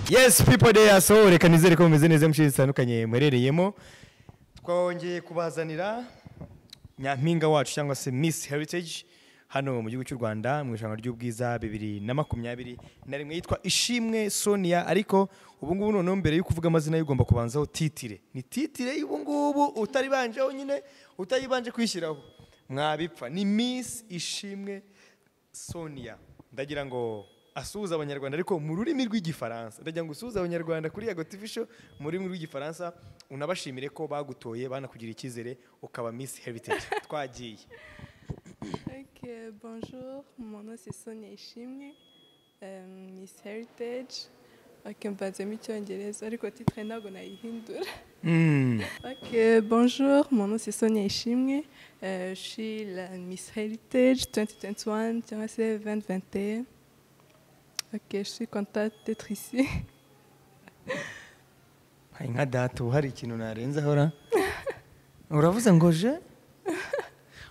yes people there so reka nizere ko mumeze neza mu zitandukanye muherereyemo twongeye kubazanira nyampinga wacu cyangwa se miss heritage hano mu gihugu cy'u rwanda mu irushanwa ry'ubwiza bibiri na makumyabiri na rimwe yitwa ishimwe sonia ariko ubu ngubu noneho mbere yo kuvuga amazina ye ugomba kubanzaho titire ni titire y'ubu ngubu utaribanje nyine utayibanje kwishyiraho mwabipfa ni miss ishimwe sonia ndagira ngo asuhuza abanyarwanda ariko mu rurimi rw'igifaransa ndagira ngo usuhuze abanyarwanda kuri yago tv show mu rurimi rw'igifaransa unabashimire ko bagutoye banakugira icyizere ukaba miss heritage twagiye Ok, bonjour, mon nom c'est Sonia Ishimwe, euh, Miss Heritage. Ok, mbanzemo icyongereza ariko titre ntabwo nayihindura. Mm. Ok, bonjour, mon nom c'est Sonia Ishimwe, euh, je suis la Miss Heritage 2021, cyangwa se 2021. Ok, je suis contente d'être ici. hari nka data ubu hari ikintu narenzaho ra uravuze ngo je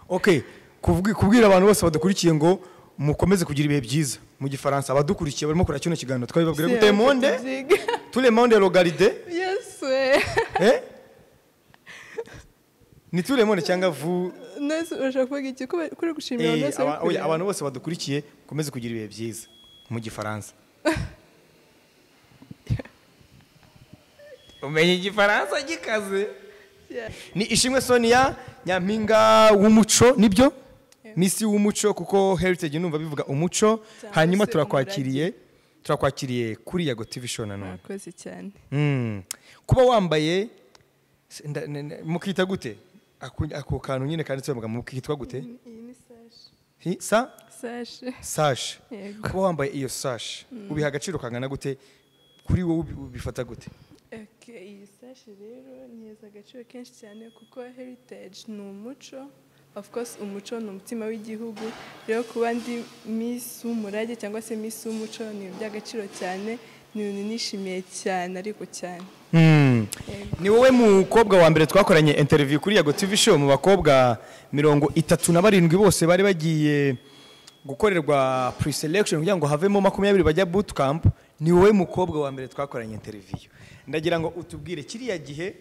ok kuvugi- kubwira abantu bose badukurikiye ngo mukomeze kugira ibihe byiza mu gifaransa abadukurikiye barimo kureba kino kiganiro twabibabwira C'est gute un monde petit zig. tous les monde regarde Yes, ouais. eh ni tous les monde cyangwa vu Nose, urashaka kuvuga iki? Ko uri gushimira Eh, abantu bose bari aba- oya, kureba? abantu bose badukurikiye mukomeze kugira ibihe byiza mu gifaransa umenye igifaransa gikaze Yeah. ni ishimwe sonia nyampinga w'umuco nibyo Yeah. misi w'umuco kuko heritage numva bivuga umuco Cyangwa hanyuma se turakwakiriye turakwakiriye kuri yago tv show nanone Murakoze cyane. Mm. kuba wambaye se- nda- ne- ne- mukita gute Aku- ako kantu nyine kanditseho amagambo mukitwa gute Iyi ni sashi. Hi- sa Sashi. sashi Yego. kuba wambaye iyo sashi ubiha agaciro kangana gute kuri wowe ubi- ubifata gute Ok, iyi sashi rero niheza agaciro kenshi cyane kuko heritage ni umuco of course umuco ni umutima w'igihugu rero kuba ndi miss w'umurage cyangwa se miss w'umuco ni ibintu by'agaciro cyane ni ibintu nishimiye cyane ariko cyane Yego. ni wowe mukobwa wa mbere twakoranye interview kuri yago tv show mu bakobwa mirongo itatu na barindwi bose bari bagiye gukorerwa pre-selection kugira ngo havemo makumyabiri bajya boot camp ni wowe mukobwa wa mbere twakoranye interview ndagira ngo utubwire kiriya gihe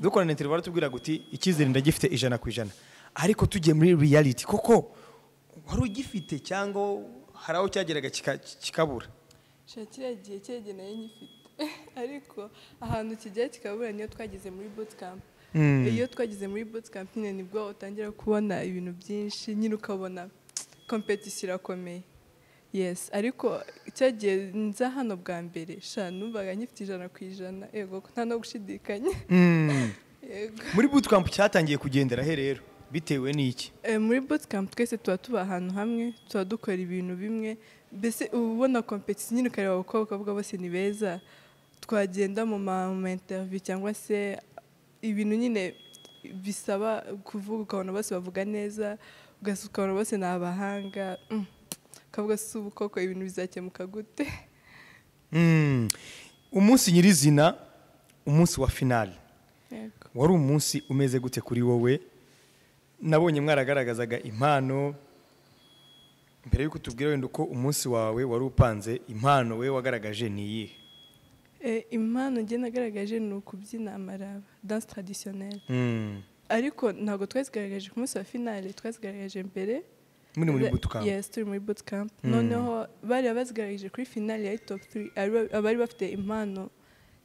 dukorana interview baratubwira guti icyizere ndagifite ijana ku ijana ariko tugiye muri reality koko wari ugifite cyangwa hari aho cyageraga kika- kikabura Shira kiriya gihe cyegeneye nyifite ariko ahantu kijya kikabura niyo twageze muri bootcamp iyo twageze muri bootcamp nyine nibwo utangira kubona ibintu byinshi nyine ukabona competition irakomeye yes ariko cya gihe nza hano bwa mbere sha numvaga nyifite ijana ku ijana yego nta no gushidikanya yego muri boot camp cyatangiye kugendera he rero bitewe n'iki Eh, muri bootcamp twese tuba tuba ahantu hamwe tuba dukora ibintu bimwe mbese uba ubona kompetisi nyine ukareba abakobwa ukavuga bose ni beza twagenda mu ma mu ma interview cyangwa se ibintu nyine bisaba kuvuga ukabona bose bavuga neza ugas- ukabona bose ni abahanga mm, ukavuga si ubu koko ibintu bizakemuka gute Mm. umunsi nyirizina umunsi wa finale Yego. wari umunsi umeze gute kuri wowe nabonye mwaragaragazaga impano mbere y'uko tubwira wenda uko umunsi wawe wari upanze impano we wagaragaje ni iyihe Eh, impano njye nagaragaje ni ukubyina amaraba danse traditionnelle Mm. ariko ntabwo twazigaragaje ku munsi wa finale twazigaragaje mbere muri muri Za- butukamp Yes, turi muri bootcamp. Mm. Noneho bari bazigaragaje kuri final ya top 3 abari bafite impano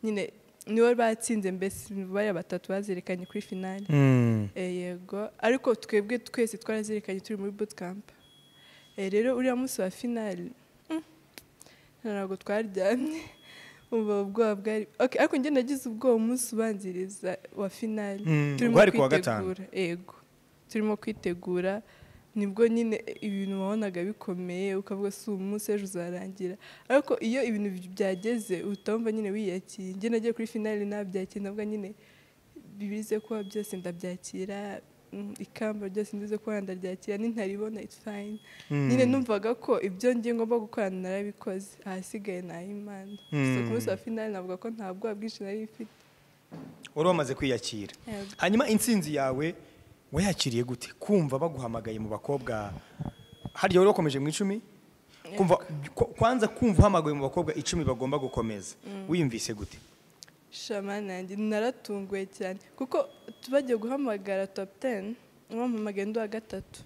nyine nibo batsinze mbese bari batatu bazerekanye kuri final. Mm. Eh, yego ariko twebwe twese twarazerekanye turi muri bootcamp. Eh, rero uriya munsi wa final mm, ntabwo twaryamye umva ubwoba bwari okay, ariko njye nagize ubwoba umunsi ubanziriza wa final Mm, turimo ubwo hari kuwa gatanu. kwitegura yego turimo kwitegura nibwo nyine ibintu wabonaga bikomeye ukavuga si uyu munsi ejo uzarangira ariko iyo ibintu byageze uhita wumva nyine wiyakiye njye nagiye kuri finali nabyakira navuga nyine bibize kuba byose ndabyakira mm, ikamba ryose ndize kuba ndaryakira nintaribona it's fine Mm. nyine numvaga ko ibyo ngiye ngomba gukorana narabikoze ahasigaye ni ay'imana so ku munsi wa finali navuga ko nta bwoba bwinshi nari mfite wari wamaze kwiyakira Yego. hanyuma intsinzi yawe wayakiriye gute kumva baguhamagaye mu bakobwa harya wari wakomeje mu icumi kumva ku- kwanza kumva uhamagaye mu bakobwa icumi bagomba gukomeza wiyumvise gute shamani yanjye naratunguwe cyane kuko tubagiye guhamagara top ten wampamagaye ndi uwa gatatu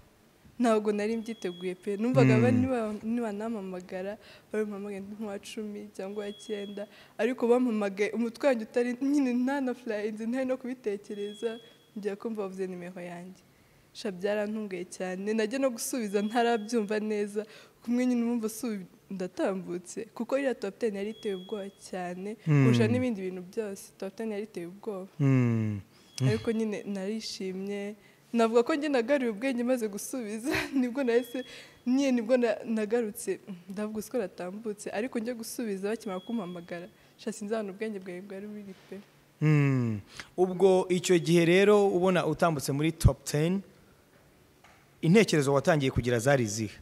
ntabwo nari mbyiteguye pe numvaga Mm. ba- niba- nibanampamagara bampamagaye nk'uwa cumi cyangwa uwa cyenda ariko bampamagaye umutwe wanjye utari nyine ntanafurayinze ntari no kubitekereza njya kumva bavuze nimero yanjye sha byarantunguye cyane najya no gusubiza ntarabyumva neza kumwe nyine umwumva usubi ndatambutse kuko iriya top ten yari iteye ubwoba cyane Mm. kurusha n'ibindi bintu byose top ten yari iteye ubwoba ariko nyine narishimye navuga ko njye nagaruye ubwenge maze gusubiza nibwo nahise nyine nibwo na- nagarutse ndavuga uzi ko natambutse ariko njye gusubiza bakimara kumpamagara sha sinzabona ubwenge bwawe bwari buri pe Mm. ubwo icyo gihe rero ubona utambutse muri top 10 intekerezo watangiye kugira zari izihe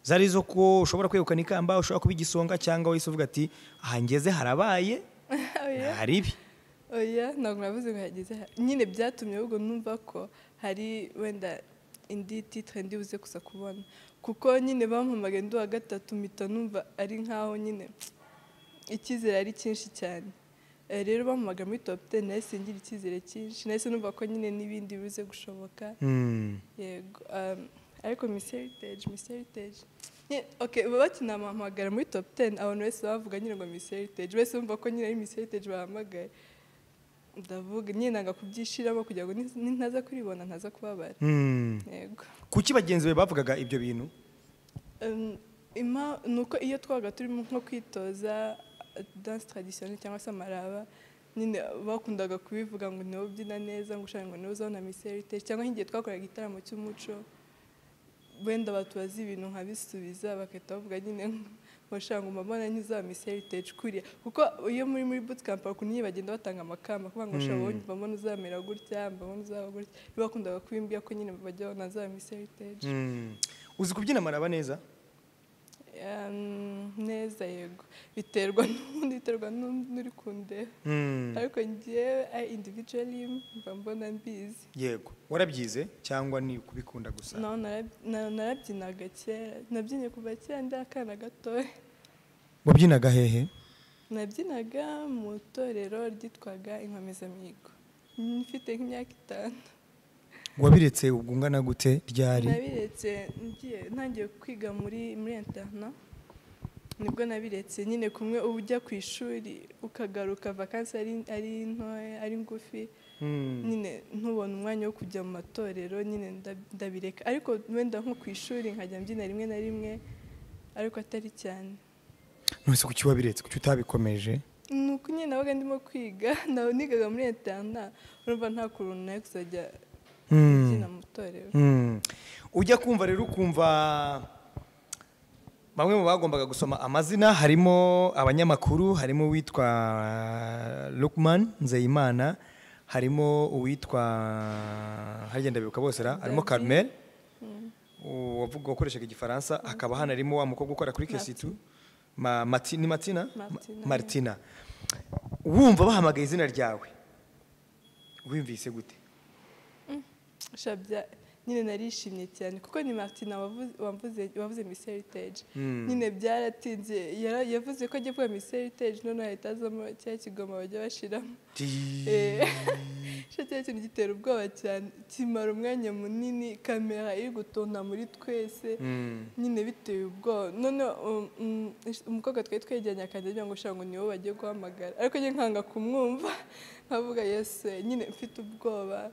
zari zo ko ushobora kwegukana ikamba ushobora kuba igisonga cyangwa wese uvuga ati aha ngeze harabaye Oya. hari ibi oya ntabwo navuze ngo hageze ha- nyine byatumye ahubwo numva ko hari wenda indi titire ndi buze gusa kubona kuko nyine bampamagaye ndi uwa gatatu mpita numva ari nkaho nyine icyizere ari cyinshi cyane Eh, rero bampamagara muri top ten nahise ngira icyizere cyinshi nahise numva ko nyine n'ibindi bibuze gushoboka Mm. yego um, ariko miss heritage miss heritage Nye- okay bakinampamagara muri top 10 abantu wese bavuga nyine ngo miss heritage wese bumva ko nyine ari miss heritage bahamagaye ndavuga nyine nanga kubyishiramo kugira ngo ni- ni- ntaza kuribona ntaza kubabara Mm. yego kuki bagenzi be bavugaga ibyo bintu Um, impa- ni uko iyo twabaga turimo nko kwitoza danse taradisiyoneri cyangwa se amaraba nyine bakundaga kubivuga ngo niwe ubyina neza ngo ushaka ngo niwe uzabona misi heritage cyangwa nk'igihe twakoraga igitaramo cy'umuco wenda batubaza ibintu nkabisubiza bagahita bavuga nyine ngo ushaka ngo mbabona nk'izaba misi heritage kuriya kuko iyo muri muri bootcamp hari ukuntu nyine bagenda batanga amakamba kuvuga ngo ushaka Mm. mbabona uzamera gutya mbabona uzaba gutya iyo bakundaga kubimbwira ko nyine bajya babona azaba misi heritage Mm. uzi kubyina amaraba neza Um, neza yego biterwa n'ubundi biterwa n'undi uri kundeba Mm. ariko njyewe I individually mba mbona mbizi yego warabyize cyangwa ni kubikunda gusa naho narab- na- narabyinaga kera nabyinye kuva kera ndi akana gatoya wabyinaga hehe nabyinaga mu itorero ryitwaga inkomezamihigo mfite nk'imyaka itanu wabiretse ubwo ungana gute ryari nabiretse ngiye ntangiye kwiga muri muri interna nibwo nabiretse nyine kumwe uba ujya ku ishuri ukagaruka vakansi ari ari ntoya ari ngufi Mm. nyine ntubona umwanya wo kujya mu matorero nyine nda- ndabireka ariko wenda nko ku ishuri nkajya mbyina rimwe na rimwe ariko atari cyane nonese kuki wabiretse kuki utabikomeje ni uko nyine nabaga ndimo kwiga nawe nigaga muri interna urumva nta kuntu nawe kuzajya Mm. mbyina mu itorero Mm. ujya kumva rero ukumva bamwe mu bagombaga gusoma amazina harimo abanyamakuru harimo uwitwa Lukman Nzeyimana harimo uwitwa harya ndabibuka bose ra harimo David. Carmel wavuga wakoreshaga igifaransa hakaba hano harimo wa mukobwa ukora kuri kesitu Ma- Mati- ni Matina Martina, Ma- Martina wumva bahamagaye izina ryawe wumvise gute shabya nyine narishimye cyane kuko ni martina wavuze- wavuze- wavuze miss heritage Mm. nyine byaratinze yara- yavuze ko agiye kuba miss heritage none ahita azamo cya kigoma bajya bashiramo Ti- cyo cya kintu gitera ubwoba cyane kimara umwanya munini kamera iri gutonda muri twese Mm. nyine biteye ubwoba none um, um, umukobwa twari twegeranye akajya agira ngo ushaka ngo niwo bagiye guhamagara ariko njye nkanga kumwumva nkavuga yese nyine mfite ubwoba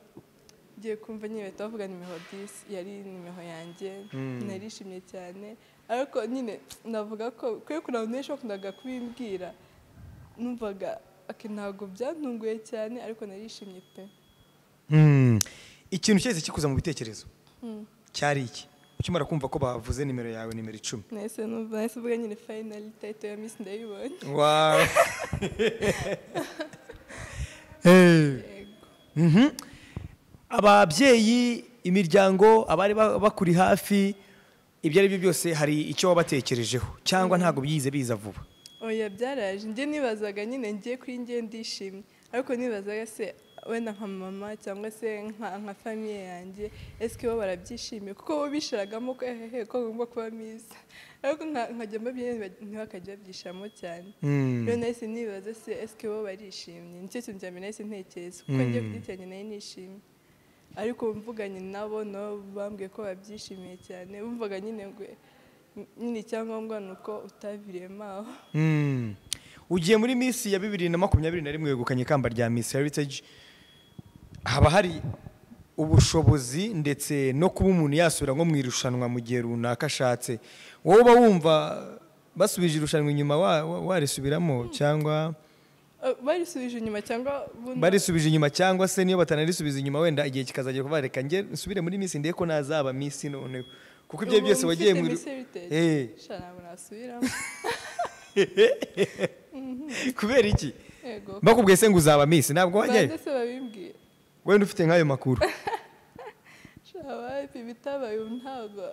ngiye kumva nyine bahita bavuga nimero disi yari nimero yanjye Mm. narishimye cyane ariko nyine navuga ko kuri kuna abantu benshi bakundaga kubimbwira numvaga ati ntabwo byantunguye cyane ariko narishimye pe Mm. ikintu cyahise kikuza mu bitekerezo Mm. cyari iki ukimara kumva ko bavuze nimero yawe nimero icumi nahise numva nahise uvuga nyine finally title ya miss ndayibonye Wow. Eh. yego Mhm. ababyeyi imiryango abari ba- bakuri hafi ibyo ari byo byose hari icyo wabatekerejeho cyangwa ntabwo byize biza vuba oya byaraje njye nibazaga nyine ngiye kuri njye ndishimye ariko nibazaga se wenda nka mama cyangwa se nka nka famiye yanjye esike bo barabyishimiye kuko bo bishiragamo ko hehe ko ngomba kuba myiza ariko nka- nkajya mbabwira ntibakajya babyishiramo cyane rero nahise nibaza se esike bo barishimye nicyo kintu cya mbere nahise ntekereza kuko ngiye Mm. kugitiranya nayo nishimye ariko mvuganye nabo nabo bambwiye ko babyishimiye cyane bumvaga nyine ngo nyine icyangombwa ni uko utaviriyemo aho Mm. ugiye muri minsi ya bibiri na makumyabiri na rimwe wegukanye ikamba rya Miss Heritage haba hari ubushobozi ndetse no kuba umuntu yasubira nko mu irushanwa mu gihe runaka ashatse wowe uba wumva basubije irushanwa inyuma wa- wa- warisubiramo cyangwa Eh, barisubije inyuma cyangwa buno- barisubije inyuma cyangwa se niyo batanarisubiza inyuma wenda igihe kikazagera kuba reka njye nsubire muri minsi ndebe ko nazaba minsi noneho kuko ibyo ubu byose wagiye mu mfite iru- Miss Heritage. Eh, Sha, ntabwo nasubiramo kubera iki yego bakubwiye se ngo uzaba minsi ntabwo wajyayo banze se babimbwiye wenda ufite nk'ayo makuru Sha, wapi, ibitabaye ubu ntabwo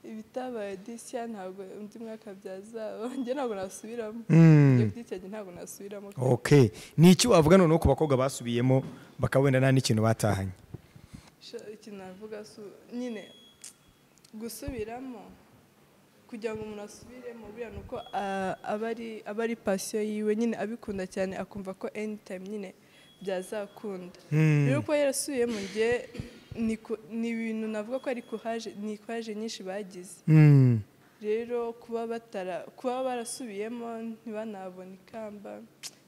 ibitabaye disiya ntabwo undi mwaka byazaba njye ntabwo nasubiramo Mm. Njye kuri icyo gihe ntabwo nasubiramo ok ni iki wavuga noneho ku bakobwa basubiyemo bakaba wenda nta n'ikintu batahanye Sha, ikintu navuga si u- nyine gusubiramo kugira ngo umuntu asubiremo buriya ni uko ah, aba ari aba ari pasiyo yiwe nyine abikunda cyane akumva ko anytime nyine byazakunda Hmm. rero kuba yarasubiye mu gihe ni ku- ni ibintu navuga ko ari kuhaje ni kuraje nyinshi bagize Mm. rero kuba batara kuba barasubiyemo ntibanabone ikamba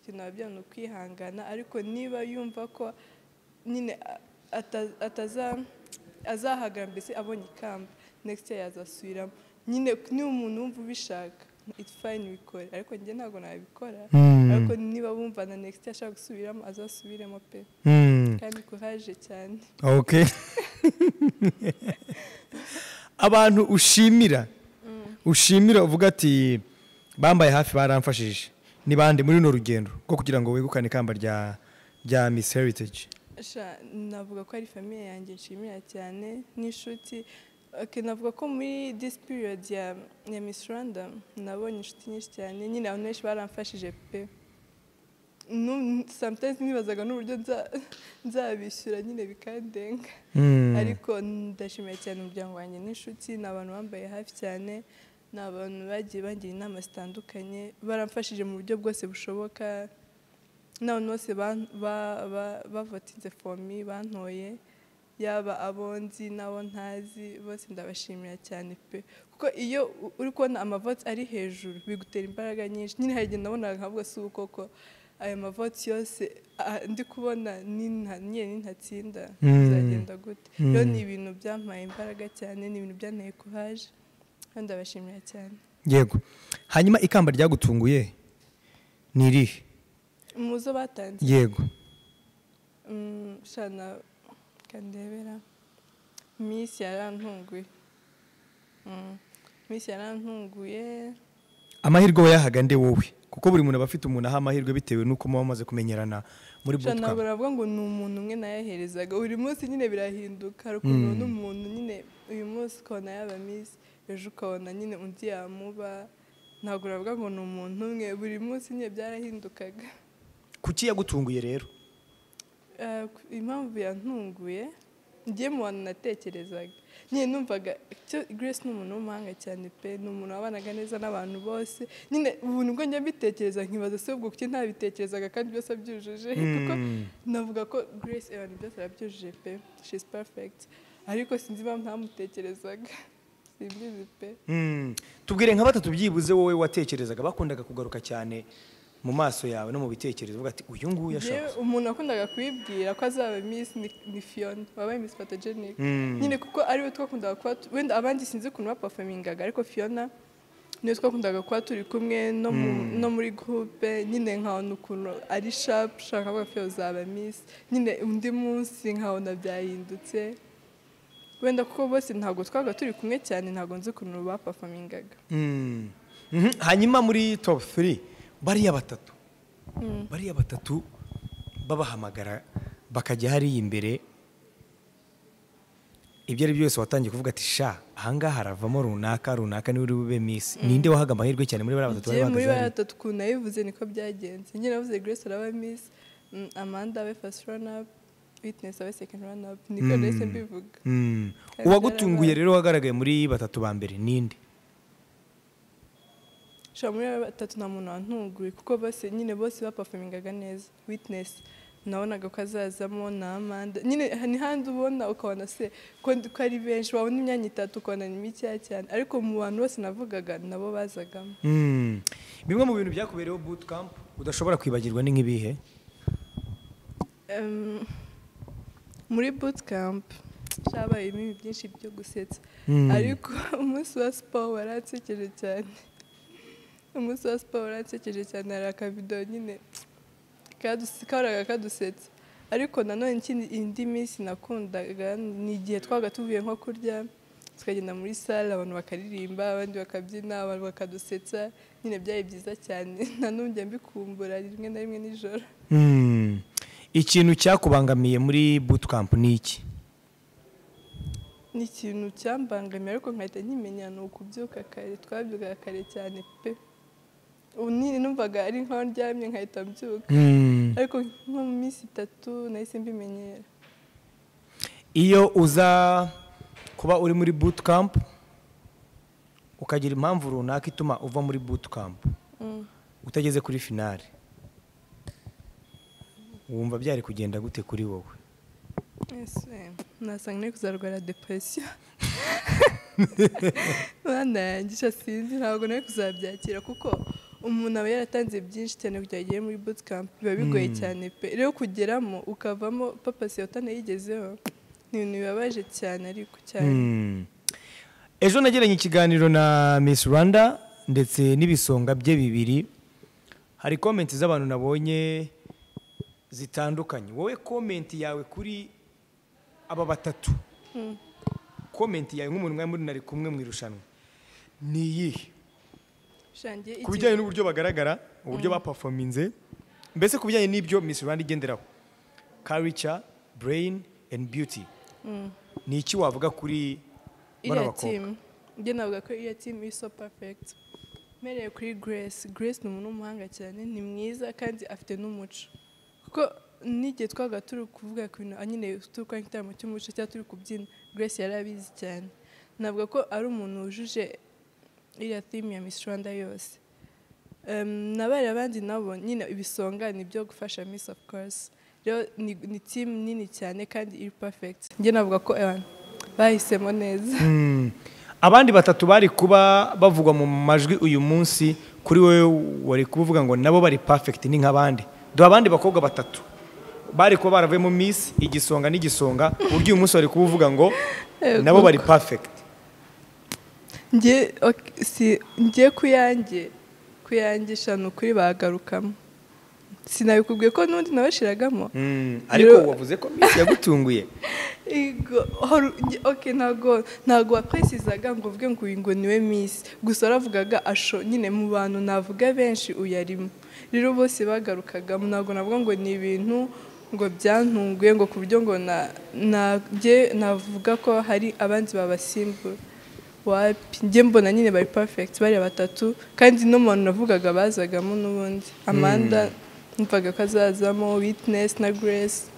ikintu biba byari ni ukwihangana ariko niba yumva ko nyine a- ata- ataza azahagara mbese abonye ikamba next year yazasubiramo nyine niba umuntu wumva ubishaka it's fine bikore ariko njye ntabwo nabikora Hmm. ariko niba wumva na next year ashaka gusubiramo azasubiremo pe Mm. kandi kuraje cyane ok abantu ushimira ushimira uvuga ati bambaye hafi baramfashije ni bande muri runo rugendo rwo kugira ngo wegukane ikamba rya rya miss heritage Sha, navuga ko ari famiye yanjye nshimira cyane n'inshuti Okay, navuga ko muri this period ya, ya Miss Rwanda nabonye inshuti nyinshi cyane nyine abantu benshi baramfashije pe Nu- sometimes nibazaga n'uburyo nza- nzabishyura nyine bikandenga Mm. ariko ndashimira cyane umuryango wanjye n'inshuti ni abantu bambaye hafi cyane ni abantu bagiye bangira inama zitandukanye baramfashije mu buryo bwose bushoboka n'abantu bose ban- ba- ba- bavotinze fomi bantoye yaba abo nzi n'abo ntazi bose ndabashimira cyane pe kuko iyo u- uri kubona amavoti ari hejuru bigutera imbaraga nyinshi nyine hari igihe nabonaga nkavuga si ubu koko aya mavoti yose ah, ndi kubona ninta- nyine nintatsinda Mm. bizagenda gute rero Mm. ni ibintu byampaye imbaraga cyane ni ibintu byanteye kuhaje kandi ndabashimira cyane yego hanyuma ikamba ryagutunguye ni irihe umuzo batanze yego Mm, shana kandebera miss yarantunguye Mm, miss yarantunguye amahirwe wayahaga nde wowe kuko buri muntu aba afite umuntu aha amahirwe bitewe n'uko muba mumaze kumenyerana muri shana ntabwo bootcamp navuga ngo ni umuntu umwe nayaherezaga buri munsi nyine birahinduka hari ukuntu ubona umuntu nyine uyu munsi ukabona yaba miss ejo ukabona nyine undi yamuba ntabwo navuga ngo ni umuntu umwe buri munsi nyine byarahindukaga kuki yagutunguye rero Eh, ku- impamvu yantunguye njye mu bantu natekerezaga nyine numvaga icyo grace ni umuntu w'umuhanga cyane pe ni umuntu wabanaga neza n'abantu bose nyine ubu nibwo njya mbitekereza nkibaza se ubwo kuki ntabitekerezaga kandi byose abyujuje kuko navuga ko grace abantu byose arabyujuje pe she is perfect ariko sinzi impamvu ntamutekerezaga simbizi pe Mm. tubwire nka batatu byibuze wowe watekerezaga bakundaga kugaruka cyane mu maso yawe no mu bitekerezo uvuga ati uyu nguyu Njyewe ashaka umuntu wakundaga kubibwira ko azaba miss ni- ni Fiona wabaye miss photogenic Mm. nyine kuko ariwe twakundaga kuba tu- wenda abandi sinzi ukuntu bapafomingaga ariko Fiona niyo twakundaga kuba turi kumwe no mu- no muri groupe nyine nkabona ukuntu ari sharp ushaka kuvuga Fiona uzaba miss nyine undi munsi nkabona byahindutse wenda kuko bose ntabwo twabaga turi kumwe cyane ntabwo nzi ukuntu bapafomingaga Mm. Mhm. hanyuma muri top 3 bariya batatu bariya batatu babahamagara bakajya hariya imbere ibyo ari byo byose watangiye kuvuga ati sha ahangaha haravamo runaka runaka niwe uri bube misi ninde wahaga amahirwe cyane muri bariya batatu bari bahagaze Njye muri bariya hariya batatu ukuntu nabivuze niko byagenze nyine navuze grace araba miss Mm, amanda abe first run up witness abe second run up niko ndahise mbivuga Mm. Kabisa uwagutunguye yarabaye. rero wagaragaye muri batatu ba mbere ninde shira muri aba batatu nta muntu wantunguye kuko bose nyine bose bapafumingaga neza witness nabonaga ko azazamo na amanda nyine ha- ni handi ubona ukabona se ko ndi- ko ari benshi wabona imyanya itatu ukabona ni mikeya cyane ariko mu bantu bose navugaga nabo bazagamo Mm. bimwe mu bintu byakubereyeho boot camp udashobora kwibagirwa ni nk'ibihe Em, muri bootcamp cyabayemo ibintu byinshi byo gusetsa Mm. ariko umunsi wa siporo waransekeje cyane umunsi wa siporo waransekeje cyane hari akabido nyine kadus- kahoraga kadusetsa ariko nanone ikindi indi minsi nakundaga ni igihe twabaga tuvuye nko kurya tukagenda muri sale abantu bakaririmba abandi bakabyina abantu bakadusetsa nyine byari byiza cyane na n'ubu njya mbikumbura rimwe na rimwe nijoro Mm. ikintu cyakubangamiye muri boot camp ni iki ni ikintu cyambangamiye ariko nkahita nkimenya ni ukubyuka kare twabyukaga kare cyane pe ubu nyine numvaga ari nkaho ndyamye nkahita mbyuka Mm. ariko nko mu minsi itatu nahise mbimenyera iyo uza kuba uri muri boot camp ukagira impamvu runaka ituma uva muri boot camp Mm. utageze kuri finale wumva byari kugenda gute kuri wowe ese nasanga nari kuzarwara depresiyo mwana yanjye sha sinzi ntabwo nari kuzabyakira kuko umuntu aba yaratanze byinshi cyane kugira ngo agere muri bootcamp biba bigoye Mm. cyane pe rero kugeramo ukavamo papa siyota nayigezeho ni ibintu bibabaje cyane ariko cyane Mm. ejo nagiranye ikiganiro na miss rwanda ndetse n'ibisonga bye bibiri hari komenti z'abantu nabonye zitandukanye wowe komenti yawe kuri aba batatu komenti yawe nk'umuntu mwari muri nari kumwe mu irushanwa ni iyihe Shangiye ku bijyanye n'uburyo bagaragara uburyo bapafominze mbese ku bijyanye n'ibyo miss rwanda igenderaho karica brain and beauty ni iki wavuga kuri bano iriya bakobwa timu njye navuga ko iriya timu iri so perfegiti mpereye kuri grace grace ni umuntu w'umuhanga cyane ni mwiza kandi afite n'umuco kuko n'igihe twabaga turi kuvuga ku bintu nyine turi gukora igitaramo cy'umuco cyangwa turi kubyina grace yari abizi cyane navuga ko ari umuntu wujuje iriya timu ya miss rwanda yose Em, na bariya abandi nabo nyine ibisonga ni ibyo gufasha miss of course rero ni, ni team nini cyane kandi iri perfect njye navuga ko abantu bahisemo neza Mm. abandi batatu bari kuba bavugwa mu majwi uyu munsi kuri wowe wari kuvuga ngo nabo bari perfect ni nk'abandi duha abandi bakobwa batatu bari kuba baravuyemo miss igisonga n'igisonga ku buryo uyu munsi wari kuba uvuga ngo Yego. nabo bari perfect njye ok- si njye kuyange kuyange shanu kuri bagarukamo sinabikubwiye ko n'undi nabashiragamo Mm, ariko Yo- wavuze ko miss yagutunguye Ego, hari- njye- ok ntago ntago wapresizaga ngo uvuge ngo uyu ngo niwe miss gusa waravugaga asho nyine mu bantu navuga benshi uyarimo rero bose bagarukaga ntago navuga ngo ni ibintu ngo byantunguye ngo ku buryo ngo na na- njye navuga ko hari abandi babasimbura wapi njye mbona nyine bari perfect bariya batatu kandi n'umuntu navugaga bazagamo n'ubundi amanda numvaga ko azazamo witness na grace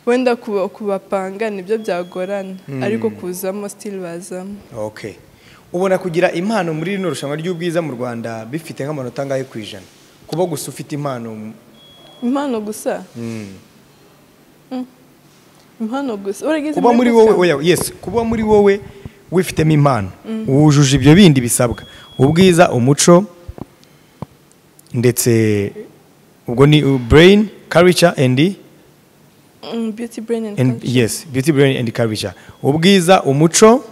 wenda kuba- kubapanga nibyo byagorana ariko kuzamo sitili bazamo okay ubona kugira impano muri rino rushanwa ry'ubwiza mu rwanda bifite nk'amanota angahe ku ijana kuba gusa ufite impano impano gusa mm. impano gusa urageze kuba muri wowe oya yes kuba muri wowe wifitemo impano wujuje ibyo bindi bisabwa ubwiza umuco ndetse ubwo ni uh, brain culture and Mm, beauty brain and and culture. yes beauty brain and culture ubwiza umuco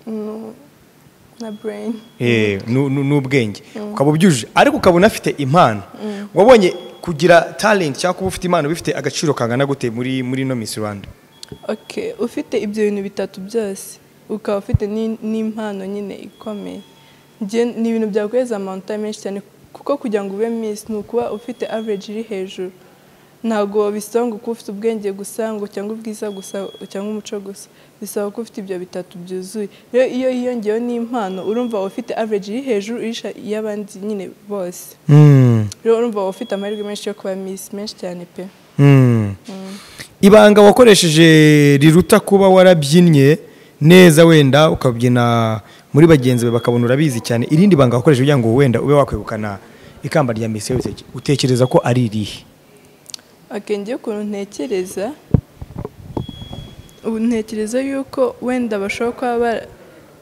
No, na brain eh, nu- nu- n'ubwenge ukaba ubyujuje ariko ukaba unafite impano wabonye kugira talent cyangwa kuba ufite impano bifite agaciro kangana gute muri muri no Miss Rwanda okay ufite ibyo bintu bitatu byose ukaba ufite ni- n'impano nyine ikomeye Njye ni ibintu byaguheza amanota menshi cyane kuko kugira ngo ube miss ni ukuba ufite average iri hejuru ntabwo bisaba ngo kuba ufite ubwenge gusa ngo cyangwa ubwiza gusa cyangwa umuco gusa bisaba ko ufite ibyo bitatu byuzuye rero iyo hiyongeyeho n'impano urumva uba ufite average iri hejuru irusha iy'abandi nyine bose rero urumva waba ufite amahirwe menshi yo kuba misi menshi cyane pe ibanga wakoresheje riruta kuba warabyinnye neza wenda ukabyina muri bagenzi be bakabona urabizi cyane irindi banga wakoresheje kugira ngo wenda ube wakwegukana ikamba rya misi heritage utekereza ko ari irihe akenge ukuntu ntekereza ubu ntekereza yuko wenda bashobora kuba bara-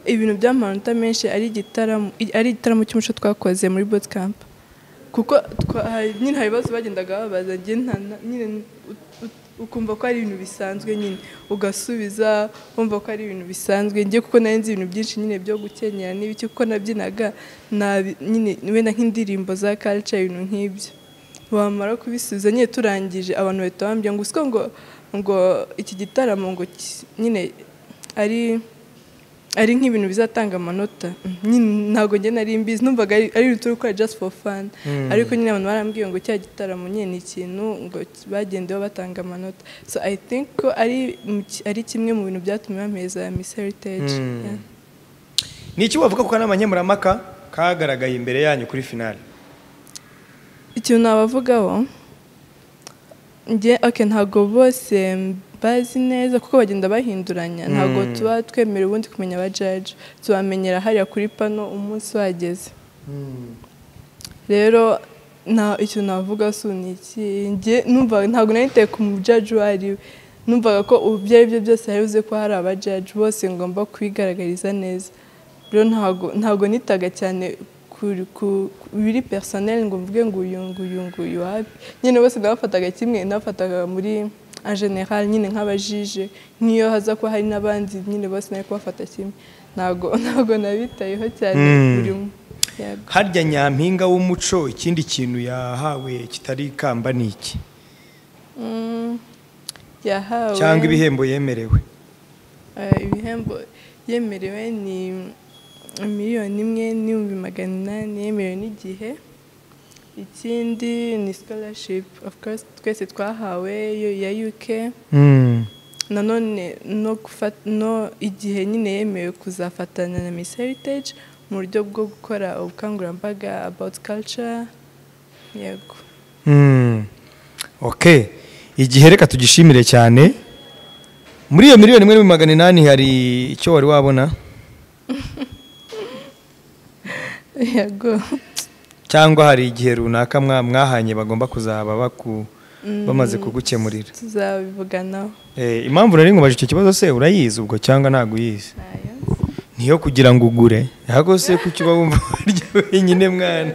ibintu by'amanota menshi ari igitaramo ari igitaramo cy'umuco twakoze muri boot camp kuko twa- hari- nyine hari ibibazo bagendaga babaza njye nta- na- nyine u- u- ukumva ko ari ibintu bisanzwe nyine ugasubiza wumva ko ari ibintu bisanzwe njye kuko nari nzi ibintu byinshi nyine byo gukenyera n'ibiki kuko nabyinaga nabi- nyine wenda nk'indirimbo za culture ibintu nk'ibyo wamara kubisubiza nyine turangije abantu bahita bambwira ngo usiko ngo ngo iki gitaramo ngo ki- nyine ari ari nk'ibintu bizatanga amanota Mm, nyine ntabwo njye nari mbizi numvaga ari ari ibintu turi gukora just for fun ariko nyine abantu barambwiye ngo cya gitaramo nyine ni ikintu ngo bagendeho batanga amanota so i think ko ari mu ki- ari kimwe mu bintu byatumye bameza ya miss heritage Yeah. ni iki wavuga ko ari amanyemurampaka kagaragaye imbere yanyu kuri finale ikintu nabavugaho njye oke ntabwo bose bazi neza kuko bagenda bahinduranya ntabwo tuba twemerewe ubundi kumenya aba jaji tubamenyera hariya kuri pano umunsi wageze rero nta icyo navuga si ni iki njye numva ntabwo nari niteye ku mujaji uwo ari we numvaga ko ubu ibyo ari byo byose hari buze ko hari aba jaji bose ngomba kubigaragariza neza rero ntabwo ntabwo nitaga cyane ku- ku ku biri perisoneri ngo mvuge ngo uyu nguyu nguyu wapi nyine bose ndabafataga kimwe ndabafataga muri en general nyine nk'abajije nk'iyo haza kuba hari n'abandi nyine bose nari kubafata kimwe ntabwo ntabwo nabitayeho cyane buri umwe Yego. harya nyampinga w'umuco ikindi kintu yahawe kitari ikamba ni iki Mm, yahawe cyangwa ibihembo yemerewe eh, ibihembo yemerewe ni miliyoni imwe n'ibihumbi magana inani yemerewe n'igihe ikindi ni scholarship of course twese twahawe yo- ya UK nanone no gufata no igihe nyine yemewe kuzafatanya na Miss Heritage mu buryo bwo gukora ubukangurambaga about culture yego ok igihe reka tugishimire cyane muri iyo miliyoni imwe n'ibihumbi magana inani hari icyo wari wabona yego cyangwa hari igihe runaka mwa- mwahanye bagomba kuzaba baku- bamaze kugukemurira tuzabivuganaho Eh, impamvu nari nkubaje icyo kibazo se urayizi ubwo cyangwa ntabwo uyizi nayo niyo kugira ngo ugure ahubwo se kuki uba wumva waryo wenyine mwana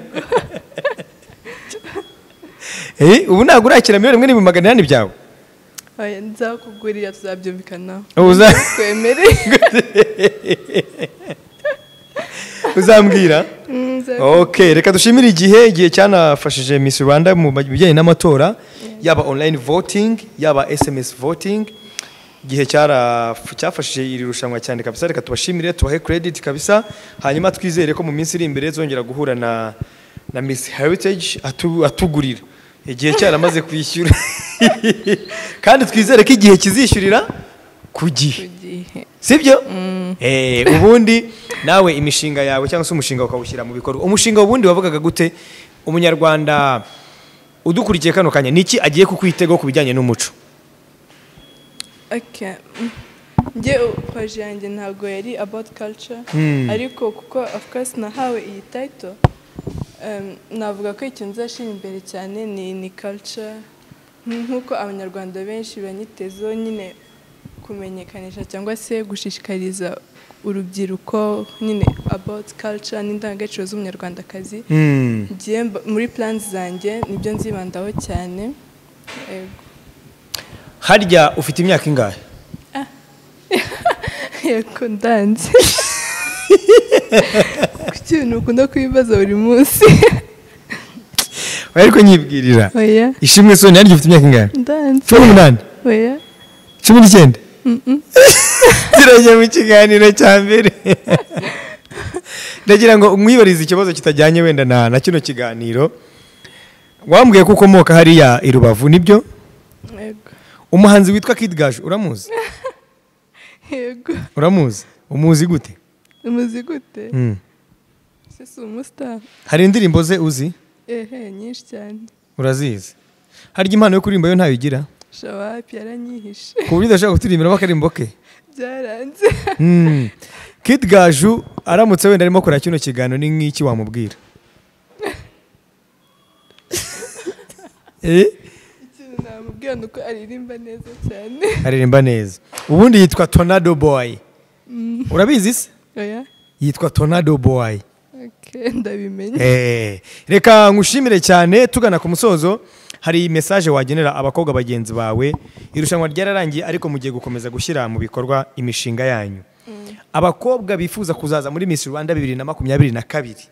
Eh, ubu ntabwo urakira miliyoni imwe n'ibihumbi magana inani byawe Oya, nzakugurira tuzabyumvikanaho Ubu uza- twemere uzambwira Nza- ok reka dushimire igihe igihe cyanafashije miss rwanda mu bijyanye n'amatora yaba online voting yaba sms voting igihe cyara- cyafashije iri rushanwa cyane kabisa reka tubashimire tubahe credit kabisa hanyuma twizere ko mu minsi iri imbere zongera guhura na na miss heritage atu- atugurira igihe cyaramaze kwishyura kandi twizere ko igihe kizishyurira ku gihe ku gihe sibyo Eh, ubundi nawe imishinga yawe cyangwa se umushinga ukawushyira mu bikorwa umushinga ubundi wavugaga gute umunyarwanda udukurikiye kano kanya niki agiye kukwitego ku bijyanye n'umuco Okay. Mm. njye paji yanjye ntabwo yari about culture ariko kuko of course nahawe iyi title um, navuga ko ikintu nzashyira imbere cyane ni ni culture Nk- nk'uko abanyarwanda benshi banyitezeho nyine kumenyekanisha cyangwa se gushishikariza urubyiruko nyine about culture n'indangagaciro z'umunyarwandakazi Njye mba- muri plans zanjye nibyo nzibandaho cyane Yego. harya ufite imyaka ingahe yego ndanze kuki ibintu ukunda kubibaza buri munsi ariko nyibwirira oya ishimwe soni harya ufite imyaka ingahe ndanze cumi n'umunani oya cumi n'icyenda zirajya mu kiganiro cya mbere ndagira ngo mwibarize ikibazo kitajyanye wenda na na kino kiganiro wambwiye ko ukomoka hariya i rubavu nibyo yego umuhanzi witwa Kid Gaju uramuzi yego uramuzi umuzi gute umuzi gute Mm. se si umusitari hari indirimbo ze uzi ehe nyinshi cyane urazizi harya impano yo kuririmba yo ntayo ugira shawapi yaranyihishe ku buryo udashobora kuturirimbira akaririmbo ke byaranze Mm. Kid Gaju aramutse wenda arimo kora kino kiganiro ni nk'iki wamubwira Eh? ikintu namubwira ni uko aririmba neza cyane aririmba neza ubundi yitwa Tornado Boy urabizi se oya yitwa Tornado Boy okay, ndabimenye Eh, reka ngushimire cyane tugana ku musozo hari mesaje wagenera abakobwa bagenzi bawe irushanwa ryararangiye ariko mugiye gukomeza gushyira mu bikorwa imishinga yanyu abakobwa bifuza kuzaza muri Miss Rwanda bibiri na makumyabiri na kabiri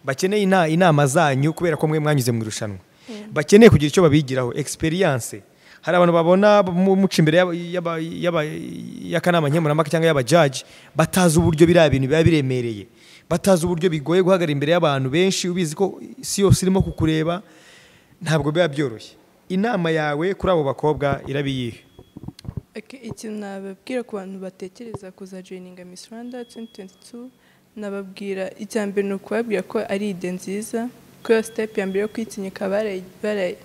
bakeneye ina- inama zanyu kubera ko mwe mwanyuze mu irushanwa bakeneye kugira icyo babigiraho experience hari abantu babona mu- muca imbere y'aba- y'aba- y'aba- y'akanama nkemurampaka cyangwa y'abajaji batazi uburyo biriya bintu biba biremereye batazi uburyo bigoye guhagarara imbere y'abantu benshi ubizi ko isi yose irimo kukureba ntabwo biba byoroshye inama yawe kuri abo bakobwa irabiyihe Okay, ikintu nababwira ku bantu batekereza kuzajoyininga Miss Rwanda 2022 nababwira icya mbere ni ukubabwira ko ari ide nziza ko iyo step ya mbere yo kwitinyuka barayi- barayi-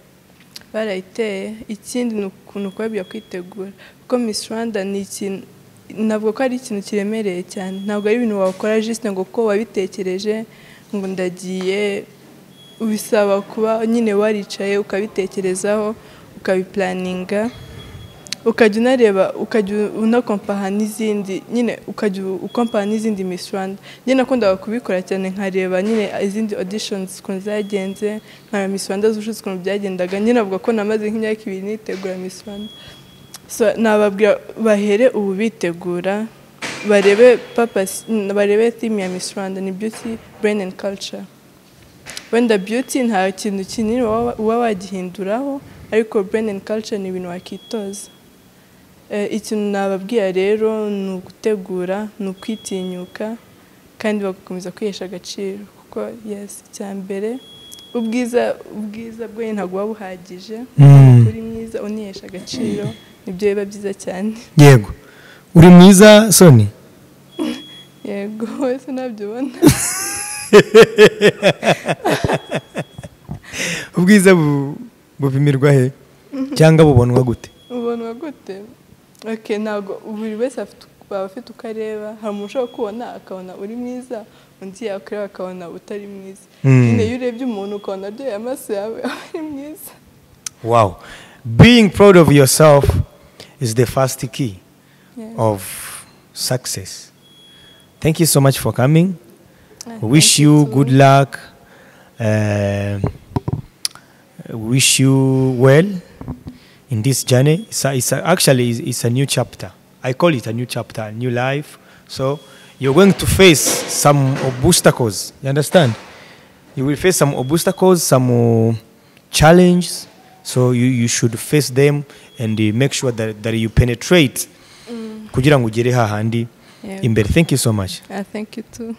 barayiteye ikindi ni ukuntu kubabwira kwitegura kuko Miss Rwanda ni ikintu ntabwo ko ari ikintu kiremereye cyane ntabwo ari ibintu wakora jisite ngo kuko wabitekereje ngo ndagiye bisaba kuba nyine waricaye ukabitekerezaho ukabipulaninga ukajya unareba ukajya unakompaha n'izindi nyine ukajya ukompaha n'izindi Miss Rwanda njye nakundaga kubikora cyane nkareba nyine izindi auditions ukuntu zagenze nkareba Miss Rwanda z'ubushize ukuntu byagendaga nyine navuga ko namaze nk'imyaka ibiri nitegura Miss Rwanda so nababwira bahere ubu bitegura barebe purpose barebe theme ya Miss Rwanda ni beauty brain and culture wenda beauty nta kintu kinini waba uba wagihinduraho ariko brain and culture ni ibintu wakitoza Eh, ikintu nababwira rero ni ugutegura ni ukwitinyuka kandi bagakomeza kwihesha agaciro kuko yes icya mbere ubwiza ubwiza bwe ntabwo buba buhagije uri mwiza unihesha agaciro nibyo biba byiza cyane yego uri mwiza soni yego wese nabyubona ubwiza bu- bupimirwa he cyangwa bubonwa gute ubonwa gute ok ntabwo buri wese afite- baba afite uko areba hari umuntu ushobora kubona akabona uri mwiza undi yakureba akabona utari mwiza Mm. nyine iyo urebye umuntu ukabona aryoheye amaso yawe aba ari mwiza Wow. Being proud of yourself is the first key Yeah. of success. Thank you so much for coming. Ah, We wish thank you you too. good luck. Um, wish you well in this journey. It's, a, it's a, actually it's, it's a new chapter. I call it a new chapter, a new life. So you're going to face some obstacles. You understand? You will face some obstacles, some uh, challenges. So you, you should face them and uh, make sure that, that you penetrate kugira ngo ugere hahandi Yeah. imbere. Thank you so much. Ah, thank you too